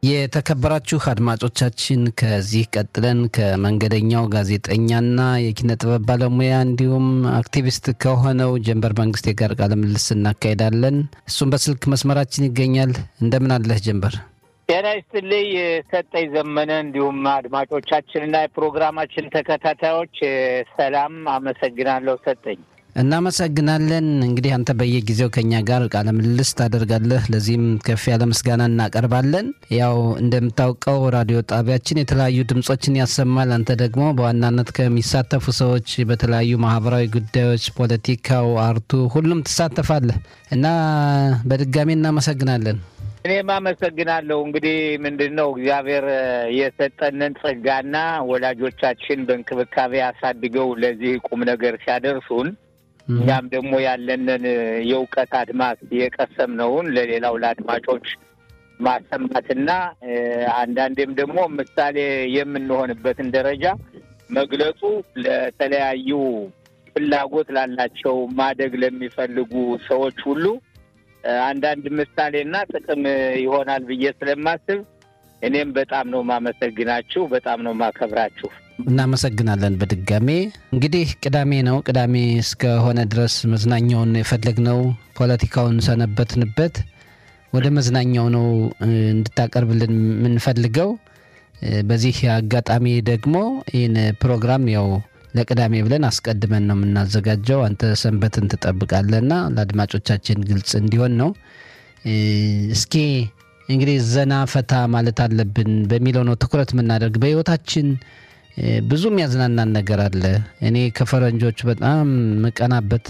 የተከበራችሁ አድማጮቻችን ከዚህ ቀጥለን ከመንገደኛው ጋዜጠኛና የኪነ ጥበብ ባለሙያ እንዲሁም አክቲቪስት ከሆነው ጀንበር መንግስቴ ጋር ቃለ ምልልስ እናካሄዳለን። እሱም በስልክ መስመራችን ይገኛል። እንደምን አለህ ጀንበር? ጤና ይስጥልኝ ሰጠኝ ዘመነ። እንዲሁም አድማጮቻችንና የፕሮግራማችን ተከታታዮች ሰላም፣ አመሰግናለሁ ሰጠኝ። እናመሰግናለን። እንግዲህ አንተ በየጊዜው ከኛ ጋር ቃለ ምልልስ ታደርጋለህ። ለዚህም ከፍ ያለ ምስጋና እናቀርባለን። ያው እንደምታውቀው ራዲዮ ጣቢያችን የተለያዩ ድምጾችን ያሰማል። አንተ ደግሞ በዋናነት ከሚሳተፉ ሰዎች በተለያዩ ማህበራዊ ጉዳዮች፣ ፖለቲካው፣ አርቱ ሁሉም ትሳተፋለህ እና በድጋሚ እናመሰግናለን። እኔም አመሰግናለሁ። እንግዲህ ምንድን ነው እግዚአብሔር የሰጠንን ጸጋና ወላጆቻችን በእንክብካቤ አሳድገው ለዚህ ቁም ነገር ሲያደርሱን እኛም ደግሞ ያለንን የእውቀት አድማስ የቀሰምነውን ለሌላው ለአድማጮች ማሰማትና አንዳንዴም ደግሞ ምሳሌ የምንሆንበትን ደረጃ መግለጹ ለተለያዩ ፍላጎት ላላቸው ማደግ ለሚፈልጉ ሰዎች ሁሉ አንዳንድ ምሳሌና ጥቅም ይሆናል ብዬ ስለማስብ እኔም በጣም ነው ማመሰግናችሁ፣ በጣም ነው ማከብራችሁ። እናመሰግናለን። በድጋሜ እንግዲህ ቅዳሜ ነው። ቅዳሜ እስከሆነ ድረስ መዝናኛውን የፈለግነው ፖለቲካውን ሰነበትንበት። ወደ መዝናኛው ነው እንድታቀርብልን የምንፈልገው። በዚህ አጋጣሚ ደግሞ ይህን ፕሮግራም ያው ለቅዳሜ ብለን አስቀድመን ነው የምናዘጋጀው። አንተ ሰንበትን ትጠብቃለህና ለአድማጮቻችን ግልጽ እንዲሆን ነው። እስኪ እንግዲህ ዘና ፈታ ማለት አለብን በሚለው ነው ትኩረት የምናደርግ በህይወታችን ብዙ የሚያዝናናን ነገር አለ። እኔ ከፈረንጆች በጣም መቀናበት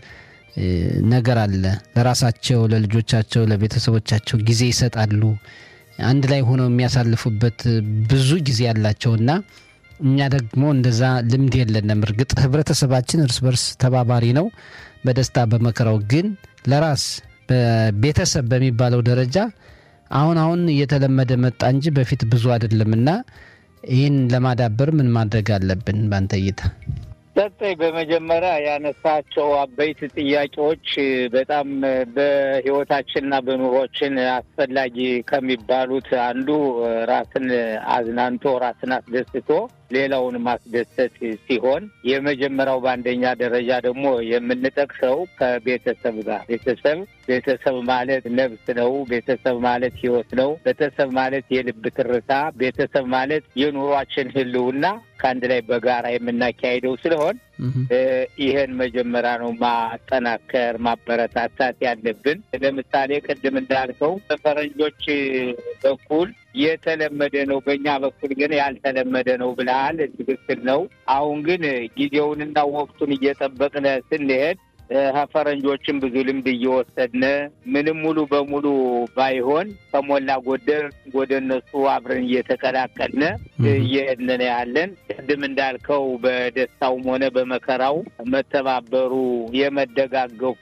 ነገር አለ። ለራሳቸው፣ ለልጆቻቸው፣ ለቤተሰቦቻቸው ጊዜ ይሰጣሉ። አንድ ላይ ሆነው የሚያሳልፉበት ብዙ ጊዜ ያላቸውና እኛ ደግሞ እንደዛ ልምድ የለንም። እርግጥ ህብረተሰባችን እርስ በርስ ተባባሪ ነው በደስታ በመከራው። ግን ለራስ በቤተሰብ በሚባለው ደረጃ አሁን አሁን እየተለመደ መጣ እንጂ በፊት ብዙ አይደለምና ይህን ለማዳበር ምን ማድረግ አለብን በአንተ እይታ? ሰጠኝ በመጀመሪያ ያነሳቸው አበይት ጥያቄዎች በጣም በህይወታችንና በኑሮችን አስፈላጊ ከሚባሉት አንዱ ራስን አዝናንቶ ራስን አስደስቶ ሌላውን ማስደሰት ሲሆን የመጀመሪያው በአንደኛ ደረጃ ደግሞ የምንጠቅሰው ከቤተሰብ ጋር ቤተሰብ ቤተሰብ ማለት ነፍስ ነው። ቤተሰብ ማለት ህይወት ነው። ቤተሰብ ማለት የልብ ትርታ፣ ቤተሰብ ማለት የኑሯችን ህልውና ከአንድ ላይ በጋራ የምናካሄደው ስለሆን ይህን መጀመሪያ ነው ማጠናከር ማበረታታት ያለብን። ለምሳሌ ቅድም እንዳልከው በፈረንጆች በኩል የተለመደ ነው፣ በእኛ በኩል ግን ያልተለመደ ነው ብለሃል። ትክክል ነው። አሁን ግን ጊዜውንና ወቅቱን እየጠበቅን ስንሄድ ፈረንጆችን ብዙ ልምድ እየወሰድን ምንም ሙሉ በሙሉ ባይሆን ከሞላ ጎደል ወደ እነሱ አብረን እየተቀላቀልን እየሄድን ያለን። ቅድም እንዳልከው በደስታውም ሆነ በመከራው መተባበሩ፣ የመደጋገፉ፣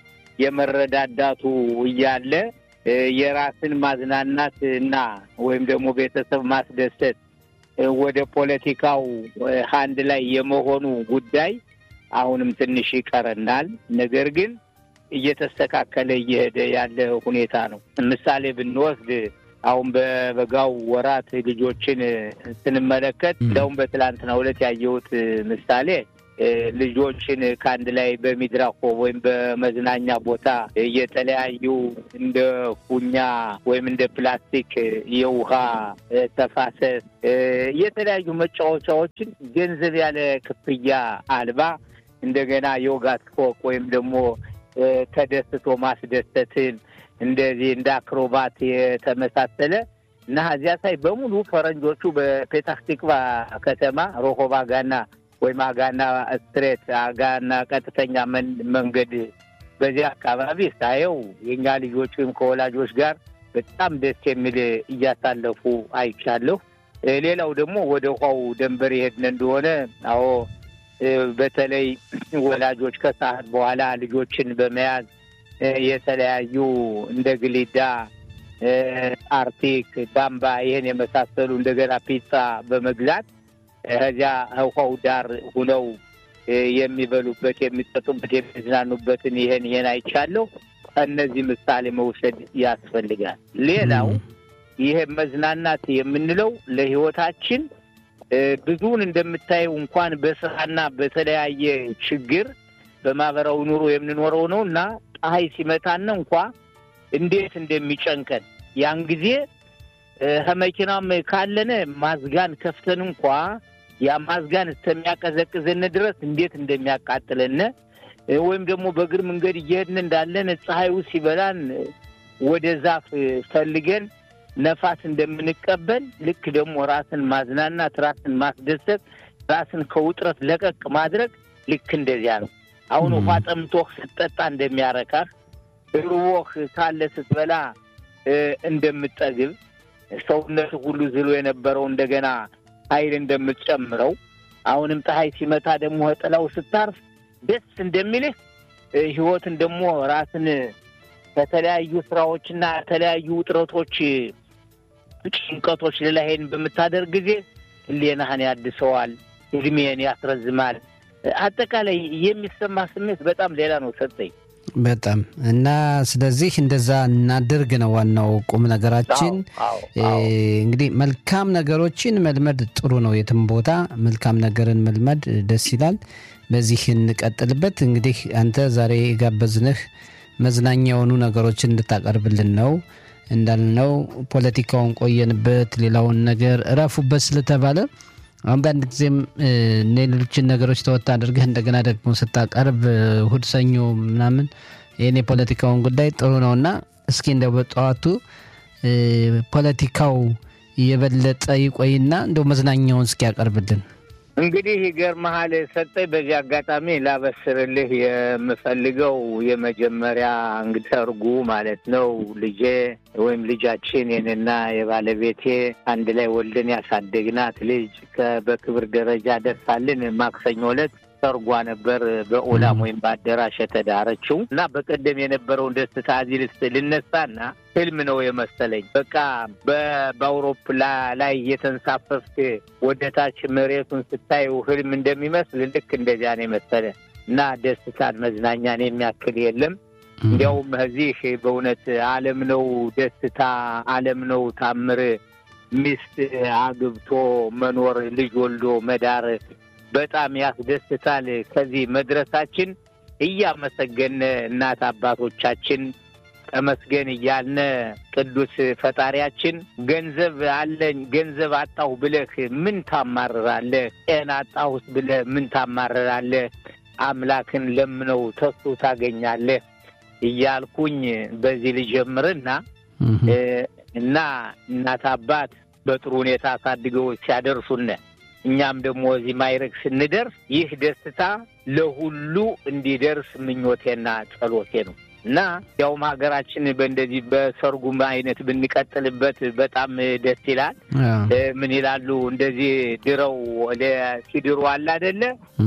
የመረዳዳቱ እያለ የራስን ማዝናናት እና ወይም ደግሞ ቤተሰብ ማስደሰት ወደ ፖለቲካው አንድ ላይ የመሆኑ ጉዳይ አሁንም ትንሽ ይቀረናል። ነገር ግን እየተስተካከለ እየሄደ ያለ ሁኔታ ነው። ምሳሌ ብንወስድ አሁን በበጋው ወራት ልጆችን ስንመለከት እንደውም በትላንትናው ዕለት ያየሁት ምሳሌ ልጆችን ከአንድ ላይ በሚድራኮ ወይም በመዝናኛ ቦታ የተለያዩ እንደ ፉኛ ወይም እንደ ፕላስቲክ የውሃ ተፋሰስ የተለያዩ መጫወቻዎችን ገንዘብ ያለ ክፍያ አልባ እንደገና የውጋት ፎቅ ወይም ደግሞ ተደስቶ ማስደሰትን እንደዚህ እንደ አክሮባት የተመሳሰለ እና እዚያ ሳይ በሙሉ ፈረንጆቹ በፔታህ ቲክቫ ከተማ ሮሆባ ጋና ወይም አጋና ስትሬት አጋና ቀጥተኛ መንገድ በዚህ አካባቢ ሳየው የእኛ ልጆች ወይም ከወላጆች ጋር በጣም ደስ የሚል እያሳለፉ አይቻለሁ። ሌላው ደግሞ ወደ ውሃው ደንበር የሄድን እንደሆነ አዎ በተለይ ወላጆች ከሰዓት በኋላ ልጆችን በመያዝ የተለያዩ እንደ ግሊዳ፣ አርቲክ፣ ባምባ ይህን የመሳሰሉ እንደገና ፒዛ በመግዛት ከዚያ ውሃው ዳር ሁነው የሚበሉበት፣ የሚጠጡበት፣ የሚዝናኑበትን ይሄን ይሄን አይቻለሁ። ከእነዚህ ምሳሌ መውሰድ ያስፈልጋል። ሌላው ይሄ መዝናናት የምንለው ለህይወታችን ብዙውን እንደምታየው እንኳን በስራና በተለያየ ችግር በማህበራዊ ኑሮ የምንኖረው ነው እና ፀሐይ ሲመታን እንኳ እንዴት እንደሚጨንቀን ያን ጊዜ ከመኪናም ካለነ ማዝጋን ከፍተን እንኳ ያ ማዝጋን እስከሚያቀዘቅዘን ድረስ እንዴት እንደሚያቃጥለን ወይም ደግሞ በእግር መንገድ እየሄድን እንዳለን ፀሐዩ ሲበላን ወደ ዛፍ ፈልገን ነፋስ እንደምንቀበል ልክ ደግሞ ራስን ማዝናናት፣ ራስን ማስደሰት፣ ራስን ከውጥረት ለቀቅ ማድረግ ልክ እንደዚያ ነው። አሁን ውሃ ጠምቶህ ስትጠጣ እንደሚያረካህ ርቦህ ካለ ስትበላ እንደምትጠግብ ሰውነት ሁሉ ዝሎ የነበረው እንደገና ኃይል እንደምትጨምረው አሁንም ፀሐይ ሲመታ ደግሞ ጥላው ስታርፍ ደስ እንደሚልህ ህይወትን ደግሞ ራስን ከተለያዩ ስራዎችና የተለያዩ ውጥረቶች፣ ጭንቀቶች ልላሄን በምታደርግ ጊዜ ህሌናህን ያድሰዋል፣ እድሜን ያስረዝማል። አጠቃላይ የሚሰማ ስሜት በጣም ሌላ ነው ሰጠኝ። በጣም እና ስለዚህ እንደዛ እናድርግ ነው ዋናው ቁም ነገራችን። እንግዲህ መልካም ነገሮችን መልመድ ጥሩ ነው። የትም ቦታ መልካም ነገርን መልመድ ደስ ይላል። በዚህ እንቀጥልበት። እንግዲህ አንተ ዛሬ የጋበዝንህ መዝናኛ የሆኑ ነገሮችን እንድታቀርብልን ነው። እንዳልነው ፖለቲካውን ቆየንበት፣ ሌላውን ነገር እረፉበት ስለተባለ አንዳንድ ጊዜም ሌሎችን ነገሮች ተወት አድርገህ እንደገና ደግሞ ስታቀርብ እሑድ፣ ሰኞ ምናምን ይህን የፖለቲካውን ጉዳይ ጥሩ ነው እና እስኪ እንደው በጠዋቱ ፖለቲካው የበለጠ ይቆይና እንደው መዝናኛውን እስኪ ያቀርብልን። እንግዲህ ይገርምሃል ሰጠኝ፣ በዚህ አጋጣሚ ላበስርልህ የምፈልገው የመጀመሪያ እንግዲህ ሰርጉ ማለት ነው ልጄ ወይም ልጃችን የኔና የባለቤቴ አንድ ላይ ወልደን ያሳደግናት ልጅ በክብር ደረጃ ደርሳልን ማክሰኞ ዕለት ሰርጓ ነበር በኦላም ወይም በአዳራሽ የተዳረችው እና በቀደም የነበረውን ደስታ እዚህ ልስ ልነሳና ህልም ነው የመሰለኝ። በቃ በአውሮፕላ ላይ እየተንሳፈፍክ ወደ ታች መሬቱን ስታዩ ህልም እንደሚመስል ልክ እንደዚያ ነው የመሰለ እና ደስታን መዝናኛን የሚያክል የለም። እንዲያውም እዚህ በእውነት ዓለም ነው ደስታ፣ ዓለም ነው ታምር፣ ሚስት አግብቶ መኖር፣ ልጅ ወልዶ መዳር በጣም ያስደስታል። ከዚህ መድረሳችን እያመሰገን እናት አባቶቻችን ተመስገን እያልነ ቅዱስ ፈጣሪያችን ገንዘብ አለኝ ገንዘብ አጣሁ ብለህ ምን ታማርራለህ? ጤና አጣሁስ ብለህ ምን ታማርራለህ? አምላክን ለምነው ተሱ ታገኛለህ እያልኩኝ በዚህ ልጀምርና እና እናት አባት በጥሩ ሁኔታ አሳድገው ሲያደርሱነ እኛም ደግሞ እዚህ ማይረግ ስንደርስ ይህ ደስታ ለሁሉ እንዲደርስ ምኞቴና ጸሎቴ ነው እና ያውም ሀገራችን በእንደዚህ በሰርጉም አይነት ብንቀጥልበት በጣም ደስ ይላል። ምን ይላሉ እንደዚህ ድረው ሲድሩ አለ አደለ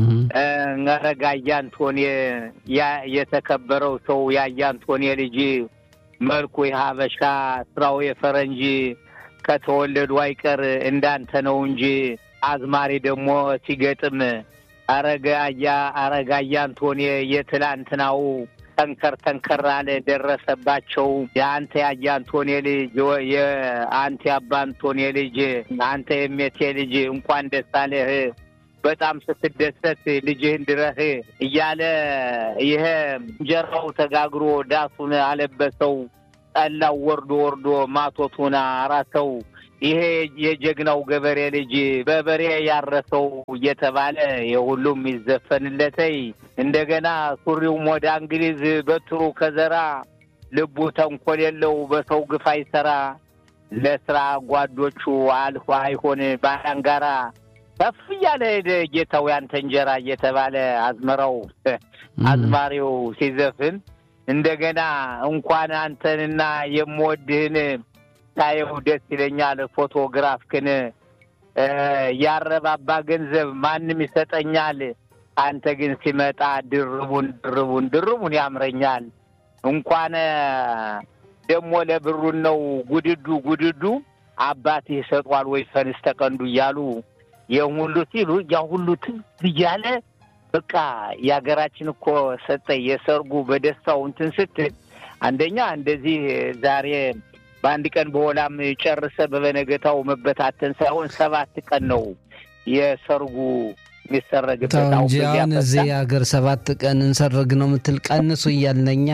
ረጋ አያንቶኔ የተከበረው ሰው የአያንቶኔ ልጅ መልኩ የሀበሻ ስራው የፈረንጅ ከተወለዱ አይቀር እንዳንተ ነው እንጂ አዝማሪ ደግሞ ሲገጥም አረጋያ አረጋያ አንቶኔ የትላንትናው ጠንከር ጠንከር አለ ደረሰባቸው። የአንተ ያየ አንቶኔ ልጅ የአንተ ያባ አንቶኔ ልጅ አንተ የሜቴ ልጅ እንኳን ደስ አለህ በጣም ስትደሰት ልጅህን ድረህ እያለ ይሄ እንጀራው ተጋግሮ ዳሱን አለበሰው፣ ጠላው ወርዶ ወርዶ ማቶቱን አራሰው ይሄ የጀግናው ገበሬ ልጅ በበሬ ያረሰው እየተባለ የሁሉም ይዘፈንለተይ። እንደገና ሱሪውም ወደ እንግሊዝ በትሩ ከዘራ ልቡ ተንኮል የለው በሰው ግፍ አይሰራ ለስራ ጓዶቹ አልፎ አይሆን ባላንጋራ ከፍ እያለ ሄደ ጌታው ያንተ እንጀራ እየተባለ አዝመራው አዝማሪው ሲዘፍን እንደገና እንኳን አንተንና የምወድህን ታየው ደስ ይለኛል። ፎቶግራፍክን ያረባባ ገንዘብ ማንም ይሰጠኛል። አንተ ግን ሲመጣ ድርቡን ድርቡን ድርቡን ያምረኛል። እንኳን ደግሞ ለብሩን ነው ጉድዱ ጉድዱ አባት ይሰጧል ወይ ፈንስ ተቀንዱ እያሉ ይህን ሁሉ ሲሉ ያ ሁሉ ትዝ እያለ በቃ የሀገራችን እኮ ሰጠ የሰርጉ በደስታው እንትን ስትል አንደኛ እንደዚህ ዛሬ በአንድ ቀን በሆላም ጨርሰ በበነገታው መበታተን ሳይሆን ሰባት ቀን ነው የሰርጉ የሚሰረግበት። ተው እንጂ አሁን እዚህ ሀገር ሰባት ቀን እንሰርግ ነው የምትል ቀንሱ እያልነኛ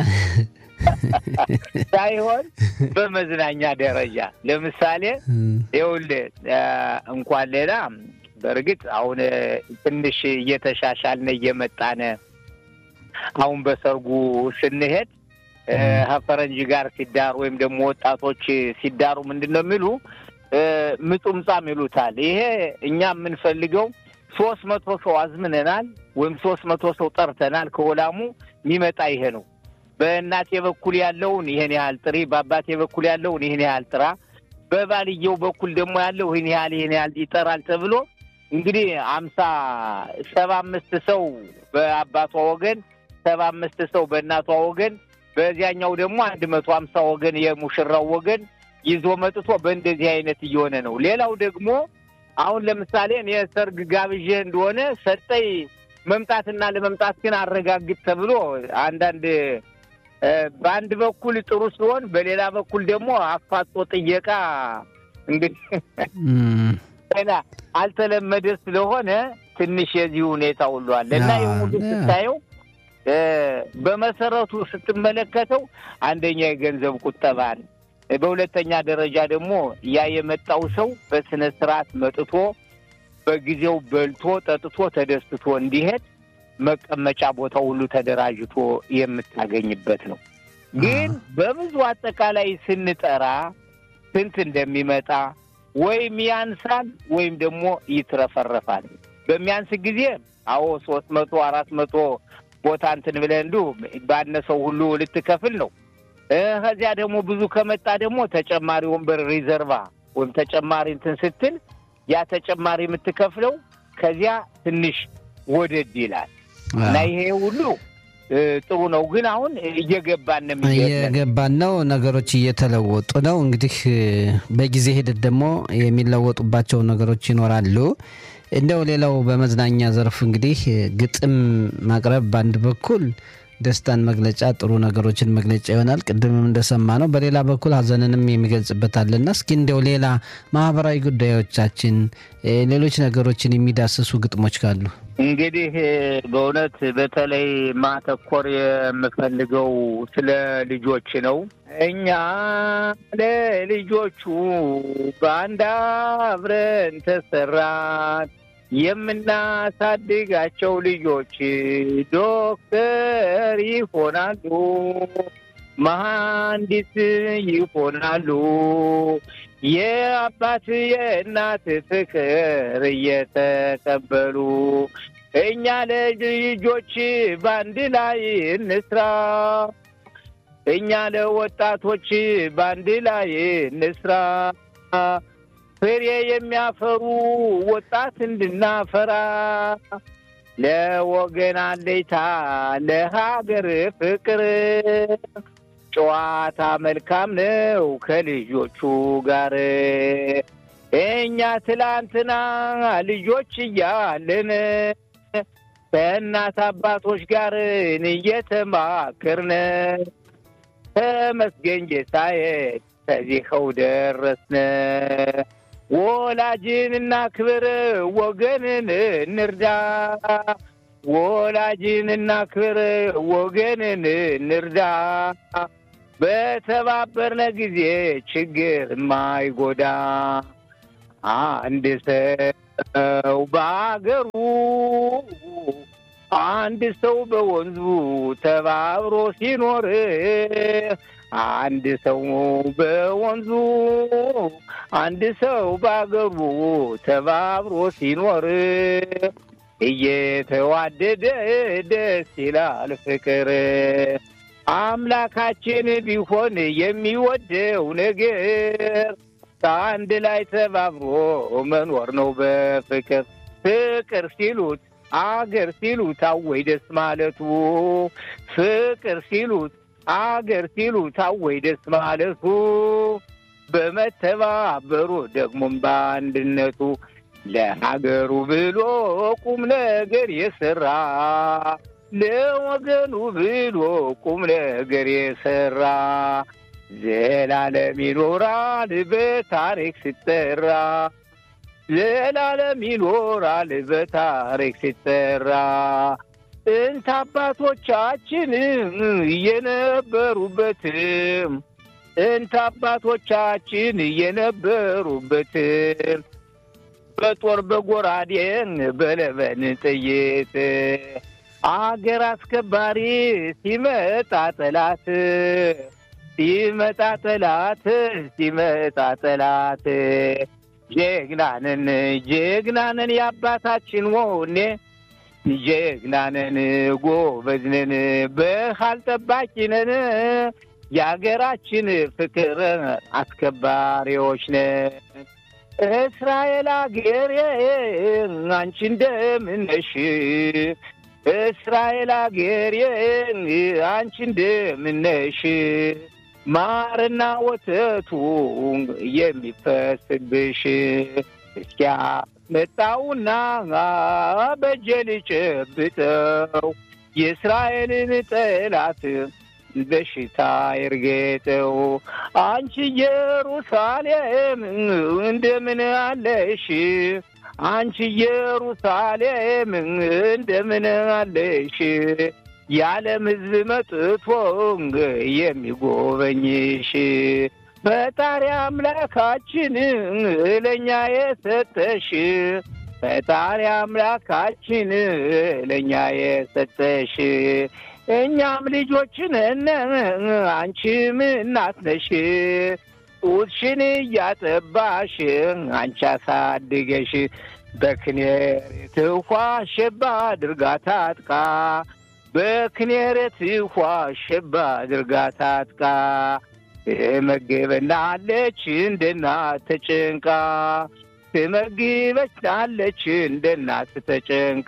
ሳይሆን በመዝናኛ ደረጃ ለምሳሌ ይኸውልህ እንኳን ሌላ በእርግጥ አሁን ትንሽ እየተሻሻልነ እየመጣነ አሁን በሰርጉ ስንሄድ ከፈረንጅ ጋር ሲዳሩ ወይም ደግሞ ወጣቶች ሲዳሩ ምንድን ነው የሚሉ ምጡምጣም ይሉታል። ይሄ እኛ የምንፈልገው ሶስት መቶ ሰው አዝምነናል ወይም ሶስት መቶ ሰው ጠርተናል። ከወላሙ የሚመጣ ይሄ ነው። በእናቴ በኩል ያለውን ይሄን ያህል ጥሪ፣ በአባቴ በኩል ያለውን ይህን ያህል ጥራ፣ በባልየው በኩል ደግሞ ያለው ይህን ያህል ይህን ያህል ይጠራል ተብሎ እንግዲህ አምሳ ሰባ አምስት ሰው በአባቷ ወገን፣ ሰባ አምስት ሰው በእናቷ ወገን፣ በዚያኛው ደግሞ አንድ መቶ ሀምሳ ወገን የሙሽራው ወገን ይዞ መጥቶ በእንደዚህ አይነት እየሆነ ነው። ሌላው ደግሞ አሁን ለምሳሌ እኔ ሰርግ ጋብዤ እንደሆነ ሰጠኝ መምጣትና ለመምጣት ግን አረጋግጥ ተብሎ አንዳንድ በአንድ በኩል ጥሩ ሲሆን፣ በሌላ በኩል ደግሞ አፋጦ ጥየቃ እንግዲህ ገና አልተለመደ ስለሆነ ትንሽ የዚህ ሁኔታ ሁሉ አለ እና የሙሉ ስታየው በመሰረቱ ስትመለከተው አንደኛ የገንዘብ ቁጠባን፣ በሁለተኛ ደረጃ ደግሞ ያ የመጣው ሰው በስነ ስርዓት መጥቶ በጊዜው በልቶ ጠጥቶ ተደስቶ እንዲሄድ መቀመጫ ቦታ ሁሉ ተደራጅቶ የምታገኝበት ነው። ግን በብዙ አጠቃላይ ስንጠራ ስንት እንደሚመጣ ወይም ያንሳል ወይም ደግሞ ይትረፈረፋል። በሚያንስ ጊዜ አዎ ሶስት መቶ አራት መቶ ቦታ እንትን ብለህ እንዱ ባነሰው ሁሉ ልትከፍል ነው። ከዚያ ደግሞ ብዙ ከመጣ ደግሞ ተጨማሪ ወንበር ሪዘርቫ ወይም ተጨማሪ እንትን ስትል ያ ተጨማሪ የምትከፍለው ከዚያ ትንሽ ወደድ ይላል እና ይሄ ሁሉ ጥሩ ነው። ግን አሁን እየገባን ነው እየገባን ነው፣ ነገሮች እየተለወጡ ነው። እንግዲህ በጊዜ ሂደት ደግሞ የሚለወጡባቸው ነገሮች ይኖራሉ። እንደው ሌላው በመዝናኛ ዘርፍ እንግዲህ ግጥም ማቅረብ በአንድ በኩል ደስታን መግለጫ ጥሩ ነገሮችን መግለጫ ይሆናል። ቅድምም እንደሰማ ነው። በሌላ በኩል ሀዘንንም የሚገልጽበት አለና እስኪ እንደው ሌላ ማህበራዊ ጉዳዮቻችን፣ ሌሎች ነገሮችን የሚዳስሱ ግጥሞች ካሉ እንግዲህ በእውነት በተለይ ማተኮር የምፈልገው ስለ ልጆች ነው። እኛ ለልጆቹ በአንድ አብረን ተሰራን የምናሳድጋቸው ልጆች ዶክተር ይሆናሉ፣ መሐንዲስ ይሆናሉ። የአባት የእናት ፍቅር እየተቀበሉ እኛ ለልጆች በአንድ ላይ እንስራ፣ እኛ ለወጣቶች በአንድ ላይ እንስራ ፍሬ የሚያፈሩ ወጣት እንድናፈራ ለወገን አለይታ ለሀገር ፍቅር ጨዋታ መልካም ነው ከልጆቹ ጋር እኛ ትላንትና ልጆች እያለን ከእናት አባቶች ጋር እየተማከርን ተመስገን ጌታዬ ከዚኸው ደረስን። ወላጅን እናክብር፣ ወገንን እንርዳ። ወላጅን እናክብር፣ ወገንን እንርዳ። በተባበርነ ጊዜ ችግር ማይጎዳ አንድ ሰው በአገሩ አንድ ሰው በወንዙ ተባብሮ ሲኖር አንድ ሰው በወንዙ አንድ ሰው በአገሩ ተባብሮ ሲኖር እየተዋደደ ደስ ይላል ፍቅር። አምላካችን ቢሆን የሚወደው ነገር ከአንድ ላይ ተባብሮ መኖር ነው በፍቅር ፍቅር ሲሉት አገር ሲሉት አወይ ደስ ማለቱ ፍቅር ሲሉት አገር ሲሉት አወይ ደስ ማለቱ በመተባበሩ ደግሞም በአንድነቱ ለሀገሩ ብሎ ቁም ነገር የሰራ ለወገኑ ብሎ ቁም ነገር የሰራ ዘላለም ይኖራል በታሪክ ሲጠራ ዘላለም ይኖራል በታሪክ ሲጠራ ጥንት አባቶቻችን እየነበሩበትም ጥንት አባቶቻችን እየነበሩበትም በጦር በጎራዴ በለበን ጥይት አገር አስከባሪ ሲመጣ ጠላት ሲመጣ ጠላት ሲመጣ ጠላት ጀግናንን ጀግናንን የአባታችን ወኔ ጀግናንን ጎበዝንን በሃል ጠባቂነን የአገራችን ፍቅር አስከባሪዎች ነን። እስራኤል አገሬ አንቺ እንደምነሽ እስራኤል አገሬ አንቺ እንደምነሽ ማርና ወተቱ የሚፈስብሽ እስኪያ መጣውና በእጄ ልጨብጠው የእስራኤልን ጠላት በሽታ ይርገጠው። አንቺ ኢየሩሳሌም እንደምን አለሽ? አንቺ ኢየሩሳሌም እንደምን አለሽ? የዓለም ሕዝብ መጥቶ የሚጎበኝሽ ፈጣሪ አምላካችን ለእኛ የሰጠሽ ፈጣሪ አምላካችን ለእኛ የሰጠሽ እኛም ልጆችን አንቺም እናት ነሽ። ጡትሽን እያጠባሽ አንቺ አሳድገሽ በክኔሬት ውኃ ሸባ አድርጋ ታጥቃ በክኔሬት ውኃ ሸባ አድርጋ ታጥቃ ትመግበናለች እንደ እናት ተጨንቃ ትመግበናለች እንደ እናት ተጨንቃ።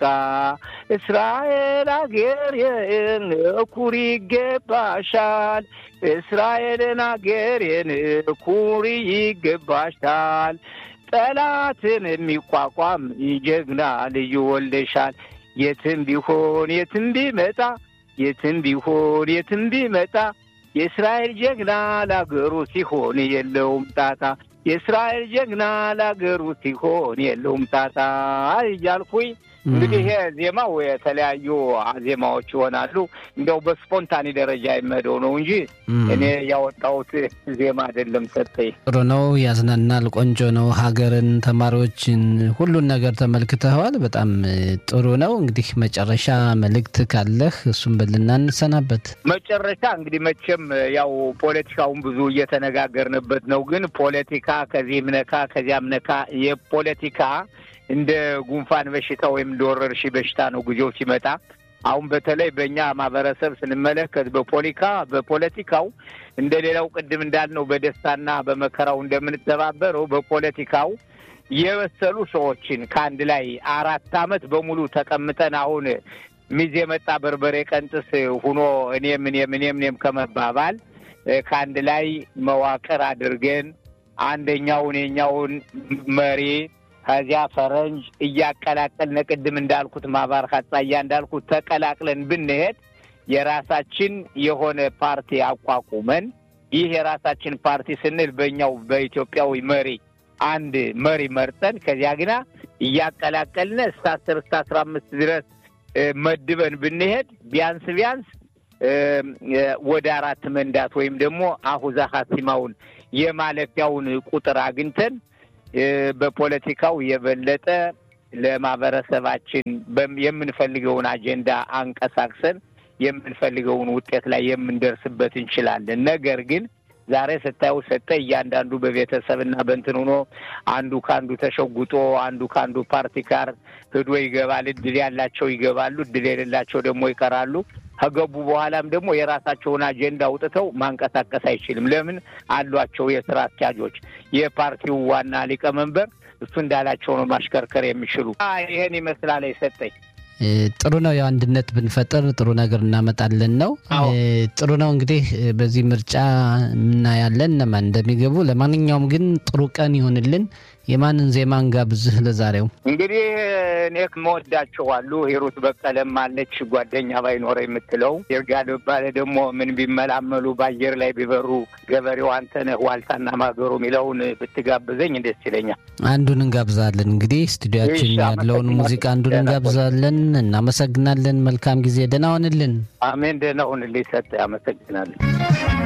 እስራኤል አገር ኩሪ ይገባሻል። እስራኤልን አገሬን ኩሪ ይገባሻል። ጠላትን የሚቋቋም ጀግና ልዩ ወልደሻል። የትም ቢሆን የትም ቢመጣ የትም ቢሆን የትም ቢመጣ የእስራኤል ጀግና ለአገሩ ሲሆን የለውም ጣጣ። የእስራኤል ጀግና ለአገሩ ሲሆን የለውም ጣጣ እያልኩኝ እንግዲህ ይሄ ዜማው የተለያዩ ዜማዎች ይሆናሉ። እንዲያው በስፖንታኒ ደረጃ የምሄደው ነው እንጂ እኔ ያወጣሁት ዜማ አይደለም። ሰጠኝ ጥሩ ነው፣ ያዝናናል፣ ቆንጆ ነው። ሀገርን፣ ተማሪዎችን፣ ሁሉን ነገር ተመልክተዋል። በጣም ጥሩ ነው። እንግዲህ መጨረሻ መልእክት ካለህ እሱም ብልና እንሰናበት። መጨረሻ እንግዲህ መቼም ያው ፖለቲካውን ብዙ እየተነጋገርንበት ነው። ግን ፖለቲካ ከዚህም ነካ ከዚያም ነካ የፖለቲካ እንደ ጉንፋን በሽታ ወይም እንደ ወረርሽኝ በሽታ ነው ጊዜው ሲመጣ። አሁን በተለይ በእኛ ማህበረሰብ ስንመለከት በፖለቲካ በፖለቲካው እንደ ሌላው ቅድም እንዳልነው በደስታና በመከራው እንደምንተባበረው በፖለቲካው የበሰሉ ሰዎችን ከአንድ ላይ አራት ዓመት በሙሉ ተቀምጠን አሁን ሚዜ የመጣ በርበሬ ቀንጥስ ሁኖ እኔም እኔም እኔም እኔም ከመባባል ከአንድ ላይ መዋቅር አድርገን አንደኛውን የኛውን መሪ ከዚያ ፈረንጅ እያቀላቀልን ቅድም እንዳልኩት ማባር ካጻያ እንዳልኩት ተቀላቅለን ብንሄድ የራሳችን የሆነ ፓርቲ አቋቁመን ይህ የራሳችን ፓርቲ ስንል በእኛው በኢትዮጵያዊ መሪ አንድ መሪ መርጠን ከዚያ ግና እያቀላቀልን እስከ አስር እስከ አስራ አምስት ድረስ መድበን ብንሄድ ቢያንስ ቢያንስ ወደ አራት መንዳት ወይም ደግሞ አሁዛ ሀሲማውን የማለፊያውን ቁጥር አግኝተን በፖለቲካው የበለጠ ለማህበረሰባችን የምንፈልገውን አጀንዳ አንቀሳቅሰን የምንፈልገውን ውጤት ላይ የምንደርስበት እንችላለን። ነገር ግን ዛሬ ስታየው ሰጠ እያንዳንዱ በቤተሰብና በእንትን ሆኖ አንዱ ከአንዱ ተሸጉጦ አንዱ ከአንዱ ፓርቲ ጋር ሂዶ ይገባል። እድል ያላቸው ይገባሉ፣ እድል የሌላቸው ደግሞ ይቀራሉ። ከገቡ በኋላም ደግሞ የራሳቸውን አጀንዳ አውጥተው ማንቀሳቀስ አይችልም። ለምን አሏቸው የስራ አስኪያጆች። የፓርቲው ዋና ሊቀመንበር እሱ እንዳላቸው ነው ማሽከርከር የሚችሉ። ይህን ይመስላል የሰጠኝ። ጥሩ ነው። ያው አንድነት ብንፈጥር ጥሩ ነገር እናመጣለን ነው። ጥሩ ነው እንግዲህ በዚህ ምርጫ እናያለን እነማን እንደሚገቡ። ለማንኛውም ግን ጥሩ ቀን ይሁንልን። የማንን ዜማ እንጋብዝህ ለዛሬው? እንግዲህ እኔ መወዳቸው አሉ። ሂሩት በቀለም አለች ጓደኛ ባይኖረ የምትለው ይርጋል ባለ ደግሞ ምን ቢመላመሉ በአየር ላይ ቢበሩ ገበሬው አንተነህ ዋልታና ማገሩ የሚለውን ብትጋብዘኝ ደስ ይለኛል። አንዱን እንጋብዛለን። እንግዲህ ስቱዲያችን እሺ፣ ያለውን አመሰግናለሁ። ሙዚቃ አንዱን እንጋብዛለን። እናመሰግናለን። መልካም ጊዜ። ደህና ሆንልን። አሜን። ደህና ሁንልኝ። ሰጠ። አመሰግናለሁ።